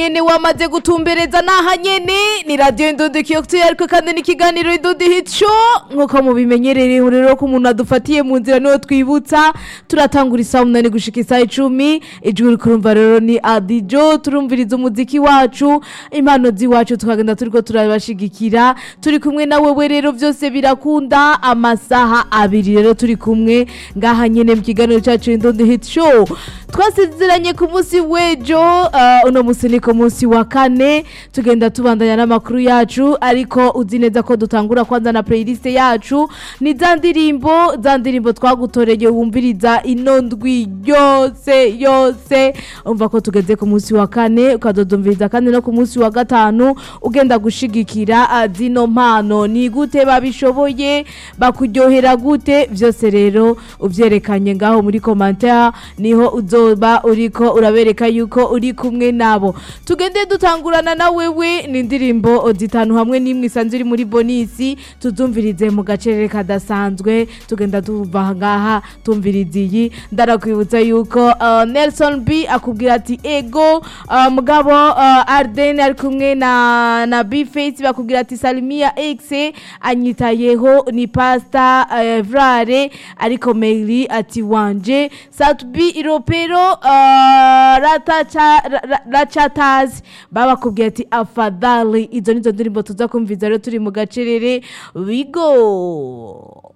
nyene wamaze gutumbereza naha nyene ni radio Indundi Kiyoktu ariko kandi n'ikiganiro Indundi Hit Show nkuko mubimenyereye rero ko umuntu adufatiye mu nzira niho twibutsa turatangura isaha umunani gushika isaha icumi ijwi uri kurumva rero ni Adijo turumviriza umuziki wacu impano ziwacu tukagenda turiko turabashigikira turi kumwe na wewe rero vyose birakunda amasaha abiri rero turi kumwe ngaha nyene mu kiganiro cacu Indundi Hit Show twasezeranye ku munsi w'ejo uh, uno munsi ni ku munsi wa kane tugenda tubandanya n'amakuru yacu ariko uzi neza ko dutangura kwanza na playlist yacu ni za ndirimbo za ndirimbo twagutoreye wumviriza ino ndwi yose yose umva ko tugeze ku munsi wa kane ukazodumviriza kandi no ku munsi wa gatanu ugenda gushigikira uh, zino mpano ni gute babishoboye bakuryohera gute vyose rero uvyerekanye ngaho muri commentaire niho uzoba uriko urabereka yuko uri kumwe nabo tugende dutangurana na wewe ni indirimbo zitanu hamwe n'imwe isanzwe iri muri bonisi tuzumvirize mu gacerere kadasanzwe tugenda tuva ngaha tumviriza iyi ndarakwibutsa yuko uh, Nelson B akubwira ati ego uh, mugabo uh, Arden ari kumwe na na B-Face bakubwira ati Salimia X anyitayeho ni pasta uh, Vrare ariko Mary ati wanje Satbi Iropero uh, Ratacha Ra- Rachatazi babakubwiye ati afadhali izo nizo ndirimbo tuza kumviza rero turi mu gacerere wigo